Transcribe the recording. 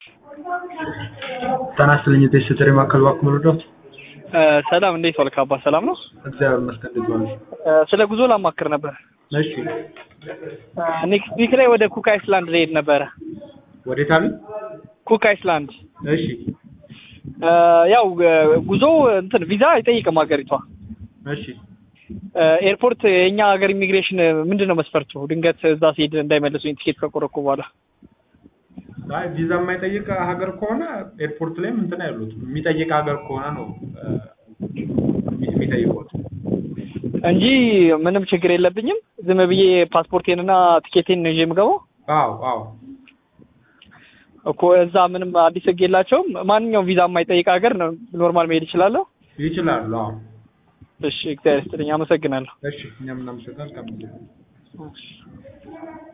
ጤና ይስጥልኝ የቤተሰብ ማዕከል እባክዎ ልርዳዎት? ሰላም እንዴት ዋልክ አባ ሰላም ነው? እግዚአብሔር ይመስገን እንዴት ዋሉ? ስለ ጉዞ ላማክር ነበር። እሺ ኔክስት ዊክ ላይ ወደ ኩክ አይስላንድ ልሄድ ነበረ። ወዴት አሉ? ኩክ አይስላንድ እሺ ያው ጉዞ እንትን ቪዛ አይጠይቅም ሀገሪቷ። እሺ ኤርፖርት የእኛ ሀገር ኢሚግሬሽን ምንድን ነው መስፈርቱ? ድንገት እዛ ሲሄድ እንዳይመልሱኝ ቲኬት ከቆረኩ በኋላ አይ ቪዛ የማይጠይቅ ሀገር ከሆነ ኤርፖርት ላይም እንትን አይሉት። የሚጠይቅ ሀገር ከሆነ ነው እ፣ የሚጠይቁት። እንጂ ምንም ችግር የለብኝም። ዝም ብዬ ፓስፖርቴንና ቲኬቴን ነው ይዤ የምገባው አዎ አዎ እኮ እዛ ምንም አዲስ ሕግ የላቸውም። ማንኛውም ቪዛ የማይጠይቅ ሀገር ነው ኖርማል መሄድ እችላለሁ። ይችላሉ። አዎ እሺ እግዚአብሔር ይስጥልኝ፣ አመሰግናለሁ። እሺ እኛም እናመሰግናለን።